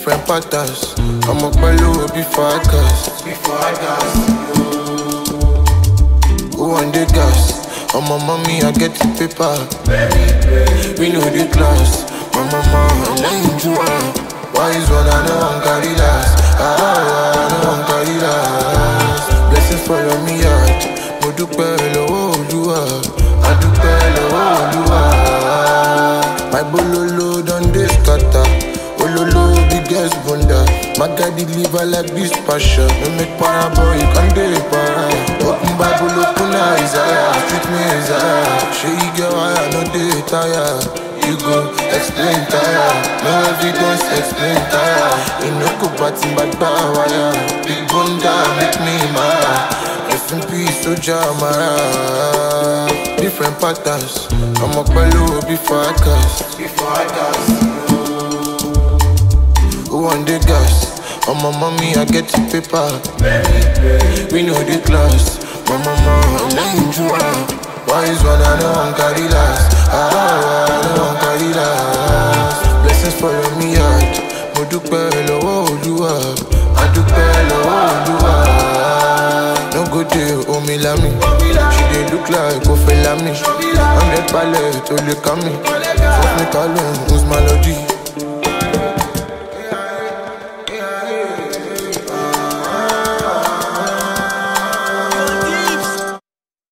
different patterns. I'm up below before I cast. Before I cast. Who want the gas? On my mommy, I get the paper. We know the class. My mama, I lane to her. Wise one, I know I'm carry last. Ah, I know I'm carry last. Blessings follow me out. Mo dúpẹ́ lọ́wọ́ Olúwa. A dúpẹ́ lọ́wọ́ Olúwa. My bololo don dey scatter. Ololo biggest bunda. My guy deliver like this passion. No make para boy, you can dey para. Open Bible, open Isaiah. Treat me Isaiah. Shey you get why I no dey tire. You go explain tire. No evidence, explain tire. You no go batting back by wire. Big bunda make me mad. Rest in peace, Soja Mara. Different patterns. I'm up below before I cast. Before I cast. Who want the gas? On my mommy, I get the paper. We know the class. My mama, I lane to her. Wise one, I know I'm carry last. Ah, I know I'm carry last. Blessings follow me out. Mo dúpẹ́ lọ́wọ́ Olúwa. A dúpẹ́ lọ́wọ́ Olúwa. No go dey omi lami. She dey look like Kofi Lami. Hundred palẹ̀ tó lè ká mi. Fọ́fún mi kálọ̀ ń Usman lọ́dí.